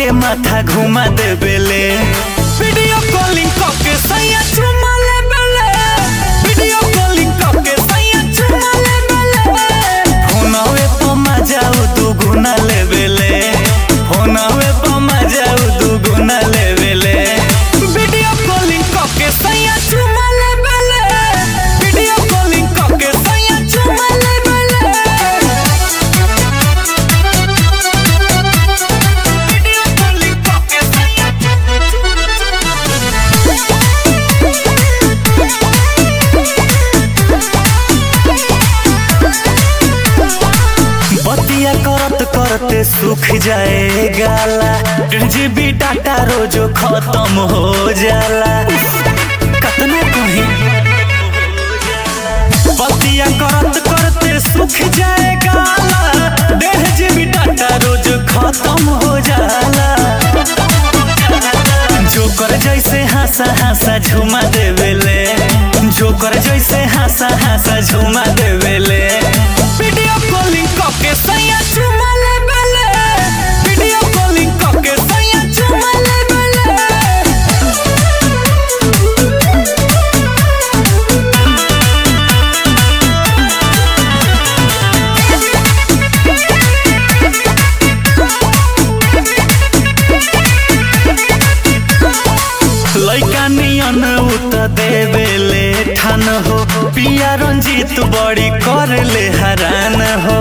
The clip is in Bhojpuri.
के माथा घुमा देबेले वीडियो कॉलिंग के सैया चुमा लेबेले वीडियो कॉलिंग के सैया चुमा लेबेले फोनवे पर मजा दू गुना लेबेले फोनवे पर मजा दू गुना लेबेले वीडियो कॉलिंग के सैया चुमा लेबेले वीडियो कॉलिंग के सैया चुमा लेबेले वीडियो कॉलिंग के सैया बतिया करत करते सूख जाए गाला डेढ़ जीबी डाटा रोजो खत्म हो जाला कतना कहीं बतिया करत करते सूख जाए गाला डेढ़ जीबी डाटा रोज खत्म हो जाला जोकर जैसे हंसा हंसा झुमा देवेले जोकर जैसे हंसा हंसा झुमा देवेले वीडियो कॉलिंग के सैया झुमा लेवेले वीडियो कॉलिंग के सैया झुमा लेवेले लैका नियन उत देवेले ठान हो पिया रंजीत बड़ी कर ले हरान हो